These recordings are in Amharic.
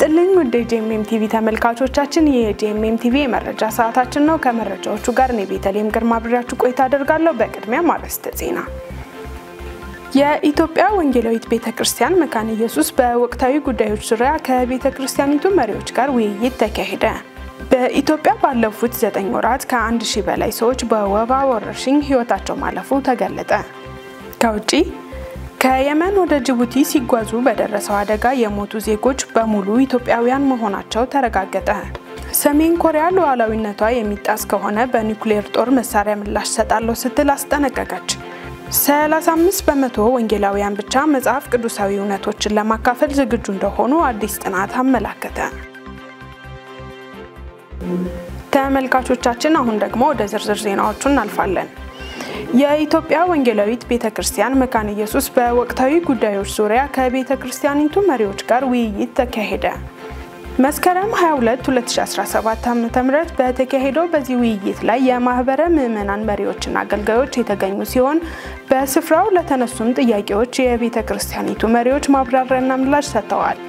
ይስጥልኝ ውድ የጂኤምኤም ቲቪ ተመልካቾቻችን፣ ይህ የጂኤምኤም ቲቪ የመረጃ ሰዓታችን ነው። ከመረጃዎቹ ጋር እኔ ቤተልሔም ግርማ አብሬያችሁ ቆይታ አደርጋለሁ። በቅድሚያ አርዕስተ ዜና። የኢትዮጵያ ወንጌላዊት ቤተ ክርስቲያን መካነ ኢየሱስ በወቅታዊ ጉዳዮች ዙሪያ ከቤተ ክርስቲያኒቱ መሪዎች ጋር ውይይት ተካሄደ። በኢትዮጵያ ባለፉት ዘጠኝ ወራት ከአንድ ሺህ በላይ ሰዎች በወባ ወረርሽኝ ሕይወታቸው ማለፉ ተገለጠ። ከውጪ ከየመን ወደ ጅቡቲ ሲጓዙ በደረሰው አደጋ የሞቱ ዜጎች በሙሉ ኢትዮጵያውያን መሆናቸው ተረጋገጠ። ሰሜን ኮሪያ ሉዓላዊነቷ የሚጣስ ከሆነ በኒውክሌር ጦር መሳሪያ ምላሽ ሰጣለሁ ስትል አስጠነቀቀች። 35 በመቶ ወንጌላውያን ብቻ መጽሐፍ ቅዱሳዊ እውነቶችን ለማካፈል ዝግጁ እንደሆኑ አዲስ ጥናት አመላከተ። ተመልካቾቻችን አሁን ደግሞ ወደ ዝርዝር ዜናዎቹ እናልፋለን። የኢትዮጵያ ወንጌላዊት ቤተ ክርስቲያን መካነ ኢየሱስ በወቅታዊ ጉዳዮች ዙሪያ ከቤተ ክርስቲያኒቱ መሪዎች ጋር ውይይት ተካሄደ። መስከረም 22 2017 ዓ.ም በተካሄደው በዚህ ውይይት ላይ የማህበረ ምዕመናን መሪዎችና አገልጋዮች የተገኙ ሲሆን በስፍራው ለተነሱም ጥያቄዎች የቤተ ክርስቲያኒቱ መሪዎች ማብራሪያና ምላሽ ሰጥተዋል።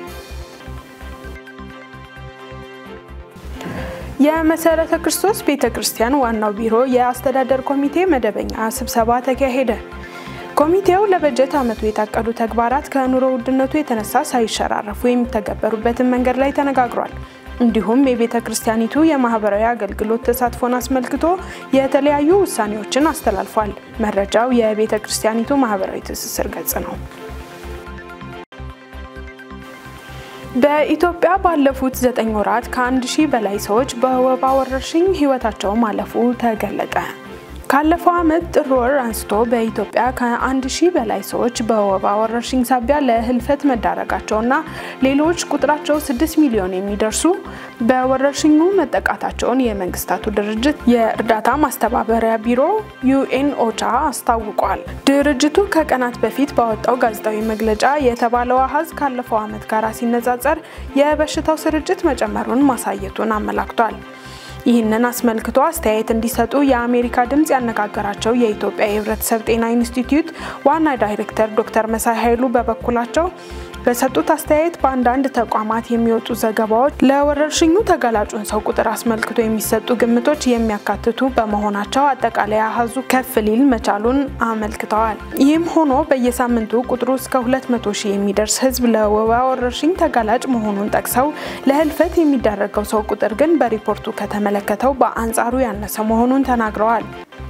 የመሰረተ ክርስቶስ ቤተ ክርስቲያን ዋናው ቢሮ የአስተዳደር ኮሚቴ መደበኛ ስብሰባ ተካሄደ። ኮሚቴው ለበጀት ዓመቱ የታቀዱ ተግባራት ከኑሮ ውድነቱ የተነሳ ሳይሸራረፉ የሚተገበሩበትን መንገድ ላይ ተነጋግሯል። እንዲሁም የቤተ ክርስቲያኒቱ የማህበራዊ አገልግሎት ተሳትፎን አስመልክቶ የተለያዩ ውሳኔዎችን አስተላልፏል። መረጃው የቤተ ክርስቲያኒቱ ማህበራዊ ትስስር ገጽ ነው። በኢትዮጵያ ባለፉት ዘጠኝ ወራት ከአንድ ሺህ በላይ ሰዎች በወባ ወረርሽኝ ህይወታቸው ማለፉ ተገለጠ። ካለፈው ዓመት ጥር ወር አንስቶ በኢትዮጵያ ከአንድ ሺህ በላይ ሰዎች በወባ ወረርሽኝ ሳቢያ ለህልፈት መዳረጋቸውና ሌሎች ቁጥራቸው ስድስት ሚሊዮን የሚደርሱ በወረርሽኙ መጠቃታቸውን የመንግስታቱ ድርጅት የእርዳታ ማስተባበሪያ ቢሮ ዩኤን ኦቻ አስታውቋል። ድርጅቱ ከቀናት በፊት ባወጣው ጋዜጣዊ መግለጫ የተባለው አሃዝ ካለፈው ዓመት ጋር ሲነጻጸር የበሽታው ስርጭት መጨመሩን ማሳየቱን አመላክቷል። ይህንን አስመልክቶ አስተያየት እንዲሰጡ የአሜሪካ ድምፅ ያነጋገራቸው የኢትዮጵያ የህብረተሰብ ጤና ኢንስቲትዩት ዋና ዳይሬክተር ዶክተር መሳይ ኃይሉ በበኩላቸው በሰጡት አስተያየት በአንዳንድ ተቋማት የሚወጡ ዘገባዎች ለወረርሽኙ ተጋላጩን ሰው ቁጥር አስመልክቶ የሚሰጡ ግምቶች የሚያካትቱ በመሆናቸው አጠቃላይ አሃዙ ከፍ ሊል መቻሉን አመልክተዋል። ይህም ሆኖ በየሳምንቱ ቁጥሩ እስከ 200 ሺህ የሚደርስ ህዝብ ለወባ ወረርሽኝ ተጋላጭ መሆኑን ጠቅሰው ለህልፈት የሚዳረገው ሰው ቁጥር ግን በሪፖርቱ ከተመለከተው በአንጻሩ ያነሰ መሆኑን ተናግረዋል።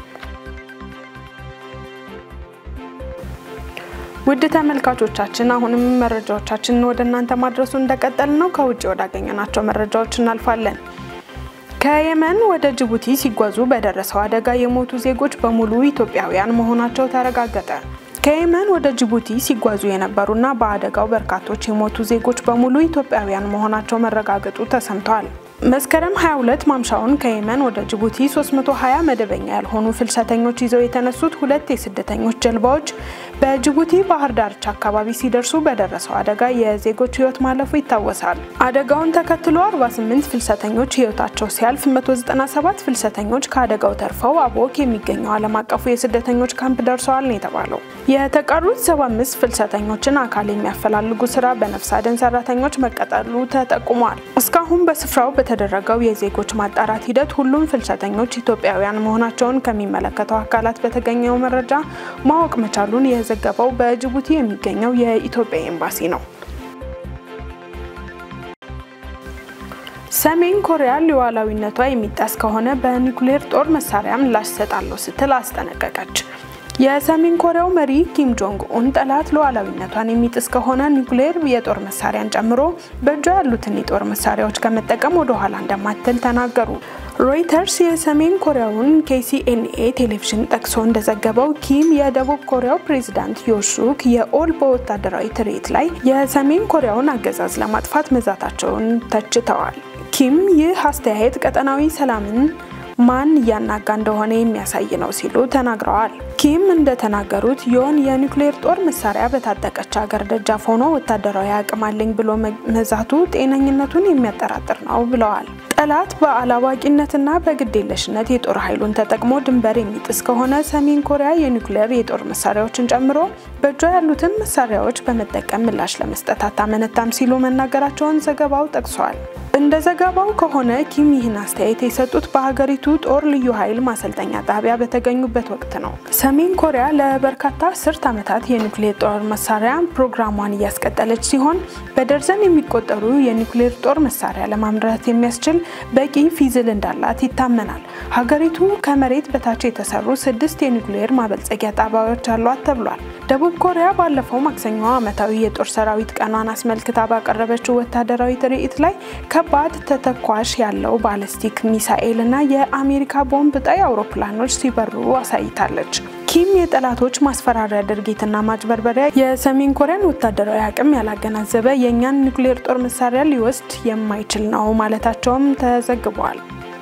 ውድ ተመልካቾቻችን አሁንም መረጃዎቻችንን ወደ እናንተ ማድረሱ እንደቀጠል ነው። ከውጭ ወዳገኘናቸው መረጃዎች እናልፋለን። ከየመን ወደ ጅቡቲ ሲጓዙ በደረሰው አደጋ የሞቱ ዜጎች በሙሉ ኢትዮጵያውያን መሆናቸው ተረጋገጠ። ከየመን ወደ ጅቡቲ ሲጓዙ የነበሩና በአደጋው በርካቶች የሞቱ ዜጎች በሙሉ ኢትዮጵያውያን መሆናቸው መረጋገጡ ተሰምተዋል። መስከረም 22 ማምሻውን ከየመን ወደ ጅቡቲ 320 መደበኛ ያልሆኑ ፍልሰተኞች ይዘው የተነሱት ሁለት የስደተኞች ጀልባዎች በጅቡቲ ባህር ዳርቻ አካባቢ ሲደርሱ በደረሰው አደጋ የዜጎች ሕይወት ማለፉ ይታወሳል። አደጋውን ተከትሎ 48 ፍልሰተኞች ሕይወታቸው ሲያልፍ 197 ፍልሰተኞች ከአደጋው ተርፈው አቦክ የሚገኘው ዓለም አቀፉ የስደተኞች ካምፕ ደርሰዋል ነው የተባለው። የተቀሩት 75 ፍልሰተኞችን አካል የሚያፈላልጉ ስራ በነፍስ አድን ሰራተኞች መቀጠሉ ተጠቁሟል። እስካሁን በስፍራው በተደረገው የዜጎች ማጣራት ሂደት ሁሉም ፍልሰተኞች ኢትዮጵያውያን መሆናቸውን ከሚመለከተው አካላት በተገኘው መረጃ ማወቅ መቻሉን የዘገበው በጅቡቲ የሚገኘው የኢትዮጵያ ኤምባሲ ነው። ሰሜን ኮሪያ ሉዓላዊነቷ የሚጣስ ከሆነ በኒውክሌር ጦር መሳሪያ ምላሽ ሰጣለሁ ስትል አስጠነቀቀች። የሰሜን ኮሪያው መሪ ኪም ጆንግ ኡን ጠላት ሉዓላዊነቷን የሚጥስ ከሆነ ኒውክሌር የጦር መሳሪያን ጨምሮ በእጇ ያሉትን የጦር መሳሪያዎች ከመጠቀም ወደ ኋላ እንደማትል ተናገሩ። ሮይተርስ የሰሜን ኮሪያውን ኬሲኤንኤ ቴሌቪዥን ጠቅሶ እንደዘገበው ኪም የደቡብ ኮሪያው ፕሬዚዳንት ዮሹክ የኦል በወታደራዊ ትርኢት ላይ የሰሜን ኮሪያውን አገዛዝ ለማጥፋት መዛታቸውን ተችተዋል። ኪም ይህ አስተያየት ቀጠናዊ ሰላምን ማን እያናጋ እንደሆነ የሚያሳይ ነው ሲሉ ተናግረዋል። ኪም እንደተናገሩት ዮን የኒውክሌር ጦር መሳሪያ በታጠቀች ሀገር ደጃፍ ሆኖ ወታደራዊ አቅም አለኝ ብሎ መዛቱ ጤነኝነቱን የሚያጠራጥር ነው ብለዋል። ጠላት በአላዋቂነትና በግዴለሽነት የጦር ኃይሉን ተጠቅሞ ድንበር የሚጥስ ከሆነ ሰሜን ኮሪያ የኒውክሌር የጦር መሳሪያዎችን ጨምሮ በእጇ ያሉትን መሳሪያዎች በመጠቀም ምላሽ ለመስጠት አታመነታም ሲሉ መናገራቸውን ዘገባው ጠቅሷል። እንደ ዘገባው ከሆነ ኪም ይህን አስተያየት የሰጡት በሀገሪቱ ጦር ልዩ ኃይል ማሰልጠኛ ጣቢያ በተገኙበት ወቅት ነው። ሰሜን ኮሪያ ለበርካታ አስርት ዓመታት የኒውክሌር ጦር መሳሪያ ፕሮግራሟን እያስቀጠለች ሲሆን በደርዘን የሚቆጠሩ የኒውክሌር ጦር መሳሪያ ለማምረት የሚያስችል በቂ ፊዝል እንዳላት ይታመናል። ሀገሪቱ ከመሬት በታች የተሰሩ ስድስት የኒውክሌር ማበልጸጊያ ጣቢያዎች አሏት ተብሏል። ደቡብ ኮሪያ ባለፈው ማክሰኞ ዓመታዊ የጦር ሰራዊት ቀኗን አስመልክታ ባቀረበችው ወታደራዊ ትርኢት ላይ ከባድ ተተኳሽ ያለው ባለስቲክ ሚሳኤል እና የአሜሪካ ቦምብ ጣይ አውሮፕላኖች ሲበሩ አሳይታለች። ኪም የጠላቶች ማስፈራሪያ ድርጊትና ማጭበርበሪያ የሰሜን ኮሪያን ወታደራዊ አቅም ያላገናዘበ የእኛን ኒውክሌር ጦር መሳሪያ ሊወስድ የማይችል ነው ማለታቸውም ተዘግቧል።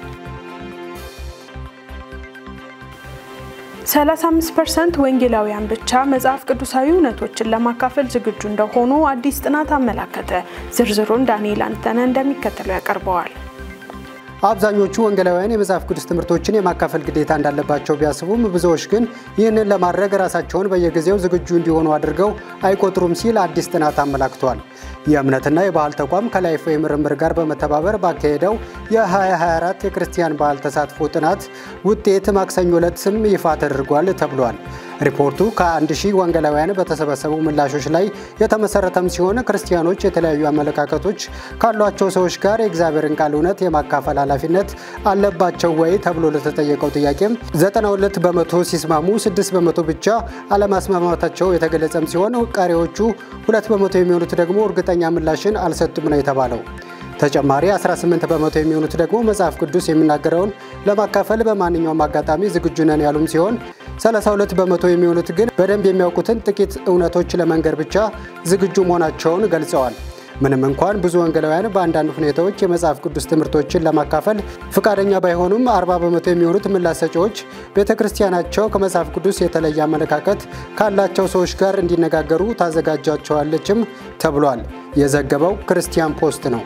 35 ፐርሰንት ወንጌላውያን ብቻ መጽሐፍ ቅዱሳዊ እውነቶችን ለማካፈል ዝግጁ እንደሆኑ አዲስ ጥናት አመላከተ። ዝርዝሩን ዳንኤል አንተነህ እንደሚከተለው ያቀርበዋል። አብዛኞቹ ወንጌላውያን የመጽሐፍ ቅዱስ ትምህርቶችን የማካፈል ግዴታ እንዳለባቸው ቢያስቡም ብዙዎች ግን ይህንን ለማድረግ ራሳቸውን በየጊዜው ዝግጁ እንዲሆኑ አድርገው አይቆጥሩም ሲል አዲስ ጥናት አመላክቷል። የእምነትና የባህል ተቋም ከላይፍ ምርምር ጋር በመተባበር ባካሄደው የ2024 የክርስቲያን ባህል ተሳትፎ ጥናት ውጤት ማክሰኞ ዕለት ስም ይፋ ተደርጓል ተብሏል። ሪፖርቱ ከአንድ ሺህ ወንጌላውያን በተሰበሰቡ ምላሾች ላይ የተመሰረተም ሲሆን ክርስቲያኖች የተለያዩ አመለካከቶች ካሏቸው ሰዎች ጋር የእግዚአብሔርን ቃል እውነት የማካፈል ኃላፊነት አለባቸው ወይ ተብሎ ለተጠየቀው ጥያቄም 92 በመቶ ሲስማሙ፣ 6 በመቶ ብቻ አለማስማማታቸው የተገለጸም ሲሆን ቀሪዎቹ 2 በመቶ የሚሆኑት ደግሞ እርግጠኛ ምላሽን አልሰጡም ነው የተባለው። ተጨማሪ 18 በመቶ የሚሆኑት ደግሞ መጽሐፍ ቅዱስ የሚናገረውን ለማካፈል በማንኛውም አጋጣሚ ዝግጁ ነን ያሉም ሲሆን 32 በመቶ የሚሆኑት ግን በደንብ የሚያውቁትን ጥቂት እውነቶች ለመንገር ብቻ ዝግጁ መሆናቸውን ገልጸዋል። ምንም እንኳን ብዙ ወንጌላውያን በአንዳንድ ሁኔታዎች የመጽሐፍ ቅዱስ ትምህርቶችን ለማካፈል ፈቃደኛ ባይሆኑም 40 በመቶ የሚሆኑት ምላሽ ሰጪዎች ቤተ ክርስቲያናቸው ከመጽሐፍ ቅዱስ የተለየ አመለካከት ካላቸው ሰዎች ጋር እንዲነጋገሩ ታዘጋጃቸዋለችም ተብሏል። የዘገበው ክርስቲያን ፖስት ነው።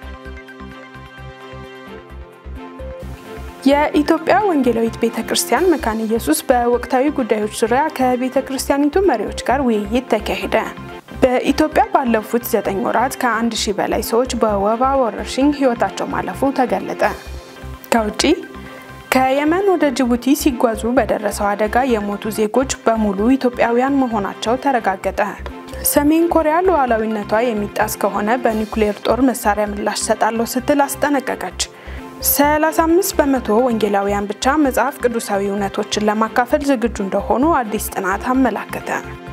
የኢትዮጵያ ወንጌላዊት ቤተ ክርስቲያን መካነ ኢየሱስ በወቅታዊ ጉዳዮች ዙሪያ ከቤተ ክርስቲያኒቱ መሪዎች ጋር ውይይት ተካሄደ። በኢትዮጵያ ባለፉት ዘጠኝ ወራት ከአንድ ሺህ በላይ ሰዎች በወባ ወረርሽኝ ሕይወታቸው ማለፉ ተገለጠ። ከውጪ ከየመን ወደ ጅቡቲ ሲጓዙ በደረሰው አደጋ የሞቱ ዜጎች በሙሉ ኢትዮጵያውያን መሆናቸው ተረጋገጠ። ሰሜን ኮሪያ ሉዓላዊነቷ የሚጣስ ከሆነ በኒውክሌር ጦር መሳሪያ ምላሽ ሰጣለሁ ስትል አስጠነቀቀች። 35 በመቶ ወንጌላውያን ብቻ መጽሐፍ ቅዱሳዊ እውነቶችን ለማካፈል ዝግጁ እንደሆኑ አዲስ ጥናት አመላከተ።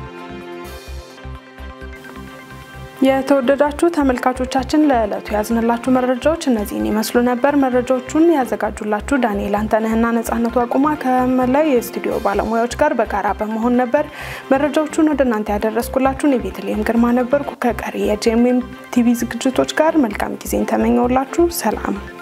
የተወደዳችሁ ተመልካቾቻችን ለዕለቱ ያዝንላችሁ መረጃዎች እነዚህን ይመስሉ ነበር። መረጃዎቹን ያዘጋጁላችሁ ዳንኤል አንተነህና ነጻነቱ አቁማ ከመላይ የስቱዲዮ ባለሙያዎች ጋር በጋራ በመሆን ነበር። መረጃዎቹን ወደ እናንተ ያደረስኩላችሁን የቤተልሔም ግርማ ነበርኩ። ከቀሪ የጄኤምኤም ቲቪ ዝግጅቶች ጋር መልካም ጊዜን ተመኘውላችሁ። ሰላም